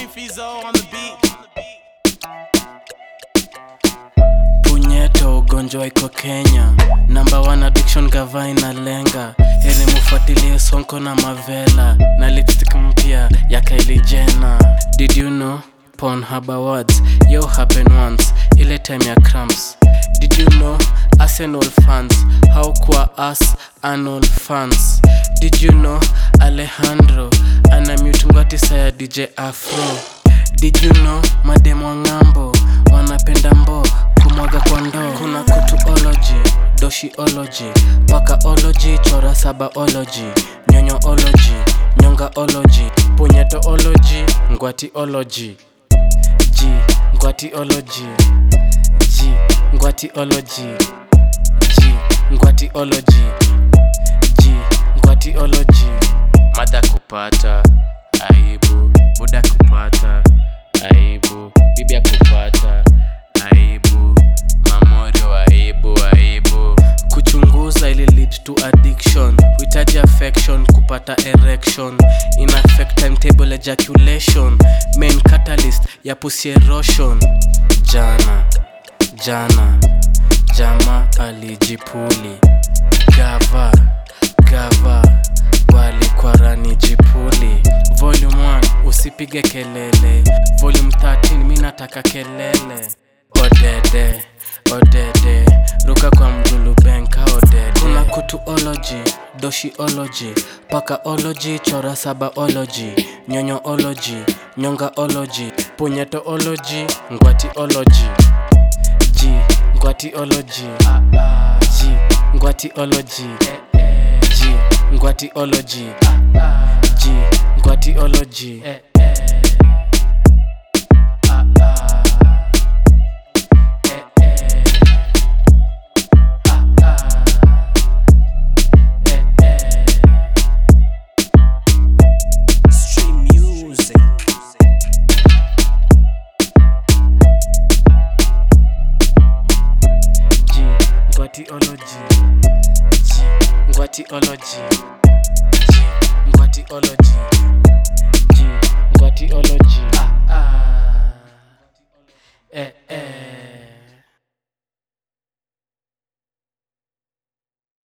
King Fizo on the beat. punyeto ugonjwa iko kenya namba one addiction gava inalenga heri mufuatilie sonko na mavela na lipstick mpya ya Kylie Jenner did you know Pornhub awards yo happen once ile time ya cramps did you know arsenal fans how kwa us anal fans did you know alejandro ana mute ngwatisa ya dj afro did you know mademo ng'ambo wanapenda mbo kumwaga kwa ndoo kuna kutuology doshiology pakaology chora sabaology nyonyoology nyongaology punyetoology ngwatiology g ngwatiology g ngwatiology g ngwatiology g ngwatiology mada kupata aibu buda kupata aibu bibi kupata aibu mamorio aibu aibu kuchunguza ili lead to addiction huhitaji affection kupata erection in affect timetable ejaculation main catalyst ya pussy erosion jana jana jama alijipuli gava gava walikwarani jipuli volume 1 usipige kelele volume 13 mi nataka kelele odede odede ruka kwa mjulubenka odede kuna kutuology doshiology pakaology chora sabaology nyonyoology nyongaology punyetoology ngwatiology g ngwatiology g ngwatiology g ngwatiology g ngwatiology Stream music. G ngwatiology G ngwatiology G ngwatiology